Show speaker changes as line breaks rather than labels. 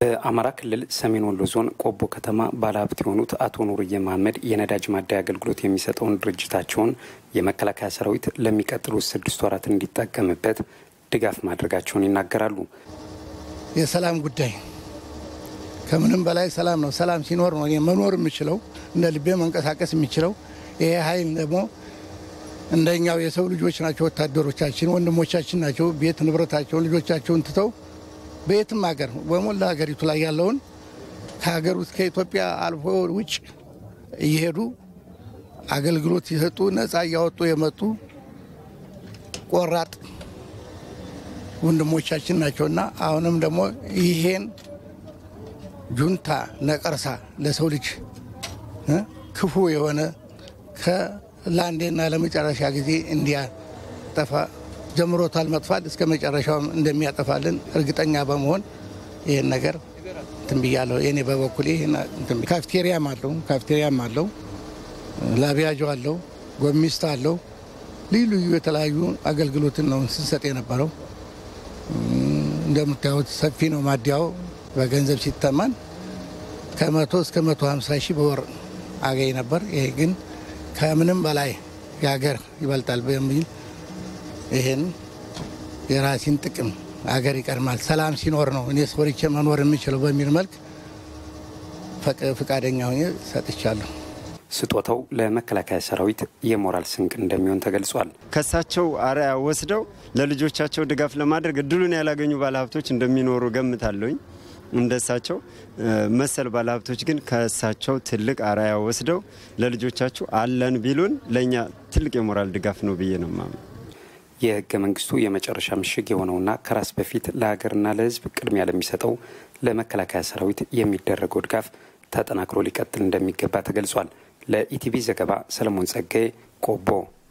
በአማራ ክልል ሰሜን ወሎ ዞን ቆቦ ከተማ ባለሀብት የሆኑት አቶ ኑርዬ መሀመድ የነዳጅ ማደያ አገልግሎት የሚሰጠውን ድርጅታቸውን የመከላከያ ሰራዊት ለሚቀጥሉት ስድስት ወራት እንዲጠቀምበት ድጋፍ ማድረጋቸውን ይናገራሉ።
የሰላም ጉዳይ ከምንም በላይ ሰላም ነው። ሰላም ሲኖር ነው እኔ መኖር የምችለው እንደ ልቤ መንቀሳቀስ የምችለው። ይሄ ኃይል ደግሞ እንደኛው የሰው ልጆች ናቸው። ወታደሮቻችን ወንድሞቻችን ናቸው። ቤት ንብረታቸውን ልጆቻቸውን ትተው በየትም ሀገር በሞላ ሀገሪቱ ላይ ያለውን ከሀገር ውስጥ ከኢትዮጵያ አልፎ ውጭ እየሄዱ አገልግሎት ሲሰጡ ነፃ እያወጡ የመጡ ቆራጥ ወንድሞቻችን ናቸውና አሁንም ደግሞ ይሄን ጁንታ ነቀርሳ ለሰው ልጅ ክፉ የሆነ ከላንዴና ለመጨረሻ ጊዜ እንዲያጠፋ ጀምሮታል መጥፋት እስከ መጨረሻውም እንደሚያጠፋልን እርግጠኛ በመሆን ይህን ነገር እንትን ብያለሁ። እኔ በበኩሌ ካፍቴሪያም አለው ካፍቴሪያም አለው ላቢያጆ አለው ጎሚስት አለው ልዩ ልዩ የተለያዩ አገልግሎትን ነው ስንሰጥ የነበረው። እንደምታዩት ሰፊ ነው ማዲያው። በገንዘብ ሲተመን ከመቶ እስከ መቶ ሀምሳ ሺህ በወር አገኝ ነበር። ይሄ ግን ከምንም በላይ የሀገር ይበልጣል በሚል ይህን የራሴን ጥቅም አገር ይቀድማል፣ ሰላም ሲኖር ነው እኔ ሰርቼ መኖር የምችለው በሚል መልክ ፈቃደኛ ሆኜ ሰጥቻለሁ።
ስጦታው ለመከላከያ ሰራዊት የሞራል ስንቅ እንደሚሆን ተገልጿል።
ከሳቸው አርአያ ወስደው ለልጆቻቸው ድጋፍ ለማድረግ እድሉን ያላገኙ ባለሀብቶች እንደሚኖሩ ገምታለሁኝ። እንደሳቸው መሰል ባለሀብቶች ግን ከእሳቸው ትልቅ አርአያ ወስደው ለልጆቻችሁ አለን ቢሉን ለእኛ ትልቅ የሞራል ድጋፍ ነው ብዬ ነው ማምነው።
የህገ መንግስቱ የመጨረሻ ምሽግ የሆነውና ከራስ በፊት ለሀገርና ለህዝብ ቅድሚያ ለሚሰጠው ለመከላከያ ሰራዊት የሚደረገው ድጋፍ ተጠናክሮ ሊቀጥል እንደሚገባ ተገልጿል። ለኢቲቪ ዘገባ ሰለሞን ጸጋዬ ቆቦ